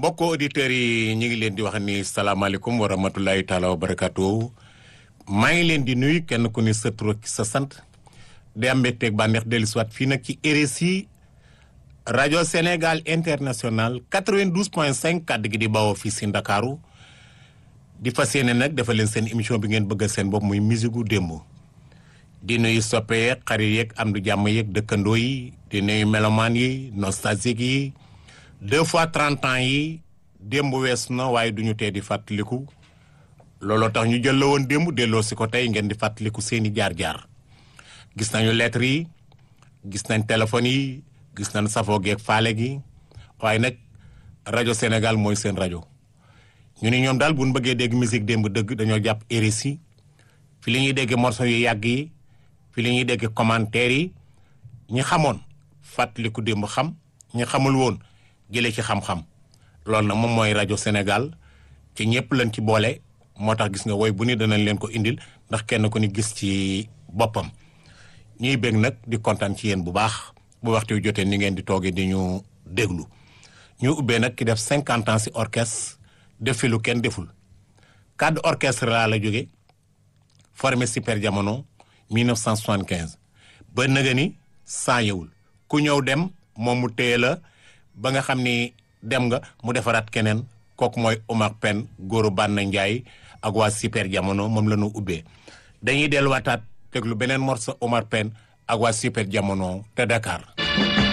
mbokk auditeurs yi ñu ngi leen di wax ni salaamaaleykum wa rahmatulahi taala wa barakatu maa ngi leen di nuyu kenn ku ni sa tur ak sa sant di am mbégteeg bànneex dellu siwaat fii nag ci RSI rajo Sénégal international 92 point 5 kàddu gi di bawoo fii si Ndakaaru di fas yéene nag dafa leen seen émission bi ngeen bëggal seen bopp muy musique gu démb di nuyu soppe yeeg xarit yeeg am du jàmm yeeg dëkkandoo yi di nuyu melomaan yi nostalgique yi deux fois trente ans yi démb wees na waaye duñu tee di fàttaliku looloo tax ñu jël la woon démb delloo si ko tey ngeen di fàttaliku seeni jaar-jaar gis nañu lettres yi gis nañ téléphones yi gis nañ safoo geeg faale gi waaye nag rajo Sénégal mooy seen rajo ñu ni ñoom daal bu ñu bëggee dégg musique démb dëgg dañoo jàpp RSI fi li ñuy dégg morceau yu yàgg yi fi li ñuy dégg commentaires yi ñi xamoon fàttaliku démb xam ñi xamul woon jëlee ci xam-xam loolu nag moom mooy rajo Sénégal ci ñëpp lañ ci boole moo tax gis nga woy bu ni danañ leen ko indil ndax kenn ku ni gis ci boppam ñuy bég nag di kontaan ci yéen bu baax bu waxtu wi jotee ni ngeen di toogee di ñu déglu ñu ubbee nag ki def cinquante ans si orchestre def fi lu kenn deful cadre orchestre laa la jóge formé super jamono 1975 ba nëga ni saa yewul ku ñëw dem moom mu téye la ba nga xam ni dem nga mu defaraat keneen kooku mooy Omar Pène góoru Banna Ndiaye ak waa super jamono moom la ñu ubbee dañuy delluwaataat déglu beneen morceau Omar Pène ak waa super jamono te Dakar